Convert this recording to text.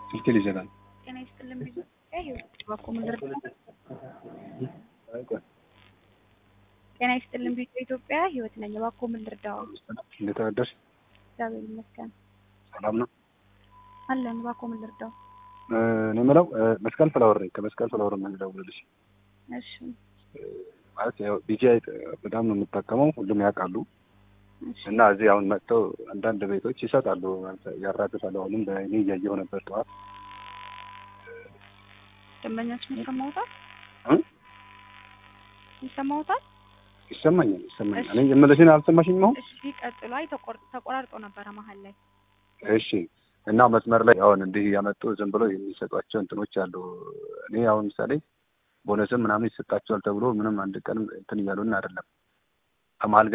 ስልክ ይዘናል። ጤና ይስጥልን ቢዙ ህይወት እባክዎ ምን ልርዳው? ጤና ይስጥልን ቢዙ ኢትዮጵያ ህይወት ነኝ። እባክዎ ምን ልርዳው? እንዴት አደርሽ? እግዚአብሔር ይመስገን ሰላም ነው። አለን። እባክዎ ምን ልርዳው? እኔ የምለው መስቀል ፍላወር ነኝ። ከመስቀል ፍላወር ነው የምደውልልሽ። እሺ ማለት ያው ቢጂአይ በጣም ነው የምጠቀመው፣ ሁሉም ያውቃሉ። እሺ እና እዚህ አሁን መጥተው አንዳንድ ቤቶች ይሰጣሉ፣ ያራግፋሉ። አሁንም በእኔ እያየሁ ነበር ጠዋት ደንበኛችን ይሰማዎታል? እ? ይሰማዎታል? ይሰማኛል ይሰማኛል። እሺ። እኔ የምልሽን አልሰማሽኝም አሁን? እሺ ቀጥሎ። አይ ተቆር- ተቆራርጦ ነበረ መሀል ላይ። እሺ እና መስመር ላይ አሁን እንዲህ ያመጡ ዝም ብሎ የሚሰጧቸው እንትኖች አሉ። እኔ አሁን ምሳሌ ቦነስም ምናምን ይሰጣቸዋል ተብሎ ምንም አንድ ቀንም እንትን እያሉን አይደለም። ከመሀል